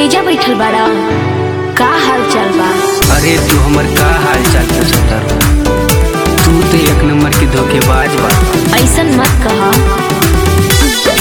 एजा बैठल बाड़ा का हाल चाल बा अरे तू हमर का हाल चाल पूछत तारू तू तो एक नंबर की धोखेबाज बा ऐसन मत कहा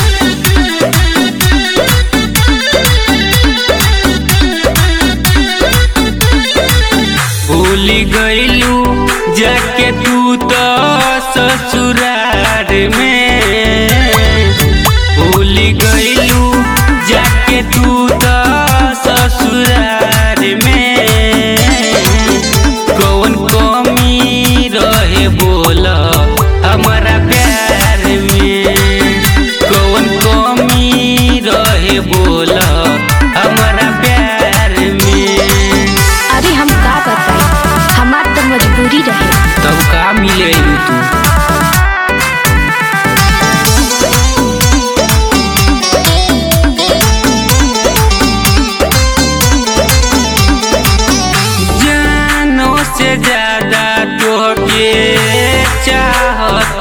भूल गईलू जाके तू तो ससुरार में भूल गईलू जाके तू तो ससुरार में कौन कमी रहे बोल हमारा प्यार में कौन कमी रहे बोल हमारा प्यार में अरे हम का बताई हमार तो मजबूरी रहे तब का मिले तू जानो से ज्यादा तोहके चाहत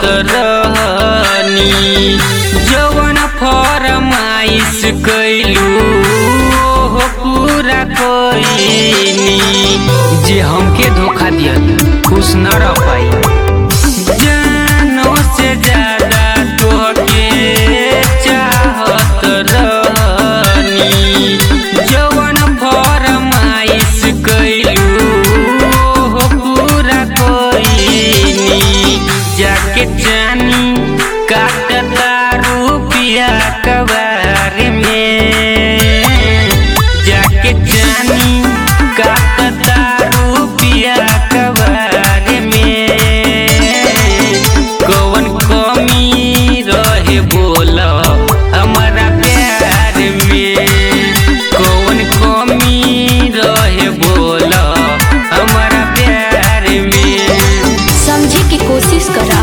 रहनी जवन फरमाइश कैलू ओहो पूरा कोइनी जे हमके धोखा दिया खुश न रह पाई जानो से ज्यादा तोहके चाहत रहनी जवन फरमाइश कैलू ओहो पूरा कोइनी जाके जानी काटता रुपिया कबार में जाके जानी काटता रुपिया कबार में कौन कमी रहे बोल हमारा प्यार में कौन कमी रहे बोल हमारा प्यार में समझे की कोशिश करा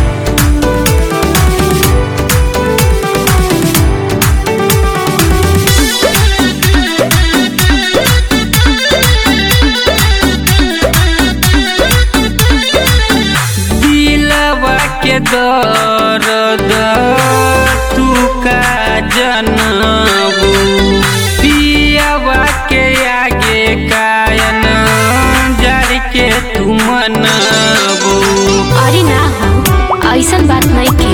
दिलवा के दर्द तू का जनबू पियावा के आगे कायन जड़ के तू मनबू अरे ना हो ऐसन बात नहीं के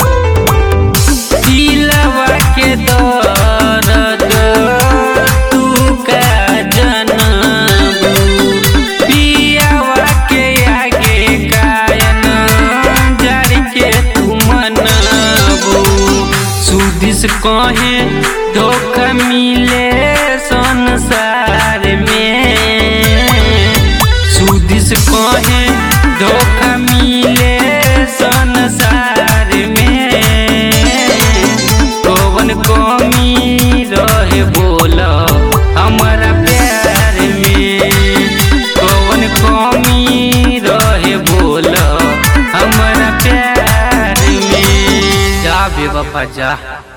दिलवा के दर्द तू का जनबू पियावा के आगे कायन जड़ के तू मनबू सुदिस कहे धोखा मिले संसार में सुदिस कहे धोखा मिले संसार में कौन कमी रहे बोल हमारा प्यार में कौन कमी रहे बोल हमारा प्यार में जा बेवफा जा